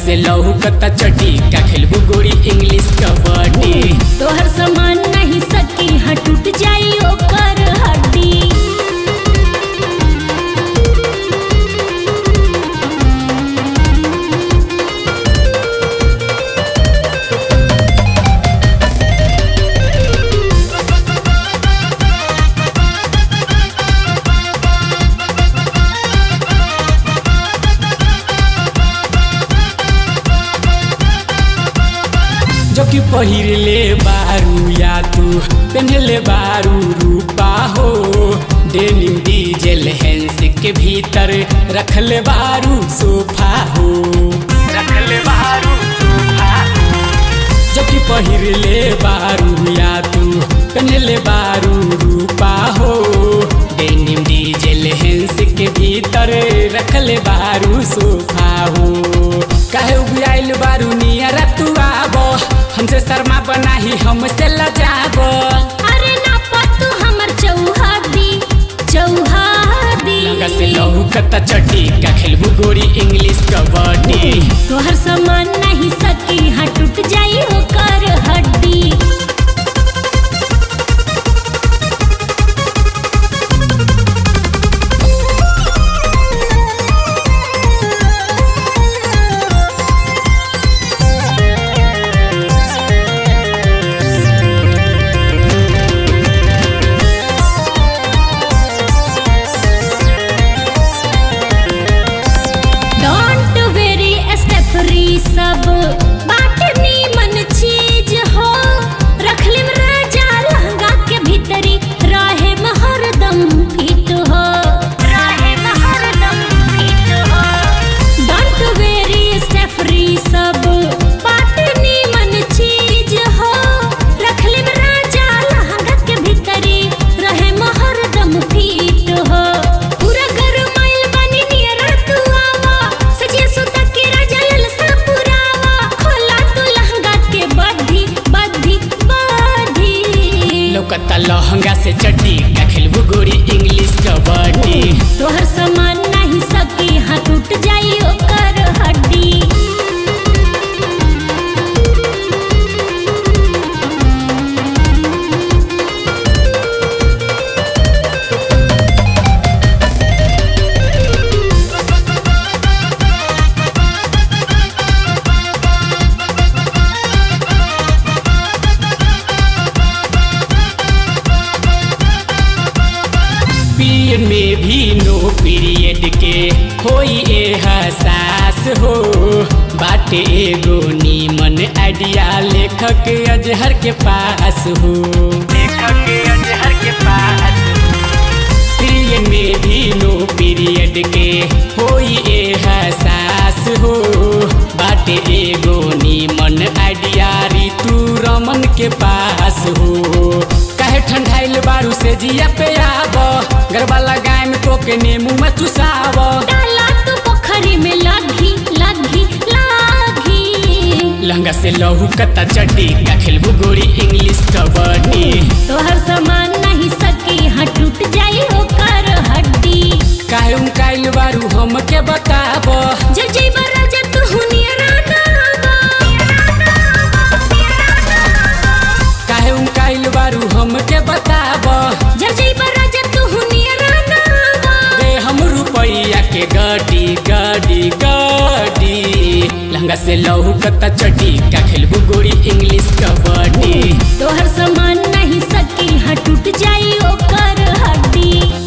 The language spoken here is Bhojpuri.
से लहू कता चटी का खेलबू गोरी इंग्लिश कबड्डी तोहर सामान नहीं सकी हाँ टूट जाई ओकर हड्डी जो कि पहिर ले बारू या तू पहनले बारू रूपा हो डेनिम डीजल हैंस के भीतर रखले बारू सोफा हो रखले बारू सोफा जो कि पहिर ले बारू या तू पहनले बारू रूपा हो डेनिम डीजल हैंस के भीतर रखले बारू सोफा हो काहे उबियाइल बारू नियर तू आबो हमसे शर्मा बनाही हमसे लजाबो अरे ना पतू हमर चौहादी चौहादी लगा से लहू कता चटी का खेलबू गोरी इंग्लिश कबड्डी तोहर सामान नहीं सकी हाँ टूट जाई ओकर हड्डी डोंट वेरी स्टेफरी सब बाटनी मन चीज हो रख लिम राजा लहंगा के भीतरी रहे हरदम फिट हो रहे हरदम फिट हो डोंट वेरी स्टेफरी सब बाटनी मन चीज हो रख लिम राजा लहंगा के भीतरी रहे हरदम फिट हो पूरा घर माइल बनी नियर तू आवा सजिया सुता के राजा ललसा पुरावा खोला तू लहंगा के बद्धी बद्धी बद्धी लौकता लहंगा से चड्डी का खेलबू गोरी इंग्लिश कबड्डी तोहर सामान नहीं सकी हाँ टूट जाई ओकर हड्डी पीरियड में भी नो पीरियड के होई ए हसास हो बाटे एगो नीमन आइडिया लेखक अजहर के पास हो लेखक अजहर के पास पीरियड में भी नो पीरियड के होई ए हसास हो बाटे एगो नीमन आइडिया ऋतु रमन के पास हो काहे ठंडाइल बारू से जिया पे आब गरबा लगाए में तोके नेमू में चुसाव डाला तू पोखरी में लगी लगी लगी लहंगा से लहू कता चड्डी का खेलबू गोरी इंग्लिश कबड्डी तोहर सामान नहीं सकी हाँ टूट जाई ओकर हड्डी काहे उमकाइल बारू हमके बताब जब जइबा राजा तू हुनियरा काहे उमकाइल बारू हमके बताब जब जइबा राजा तू हुनियरा दे हम रुपैया के गाड़ी गाड़ी गाड़ी लहंगा से लहू कता चड्डी का खेलबू गोरी इंग्लिश कबड्डी तोहर सामान नहीं सकी हाँ टूट जाई ओकर हड्डी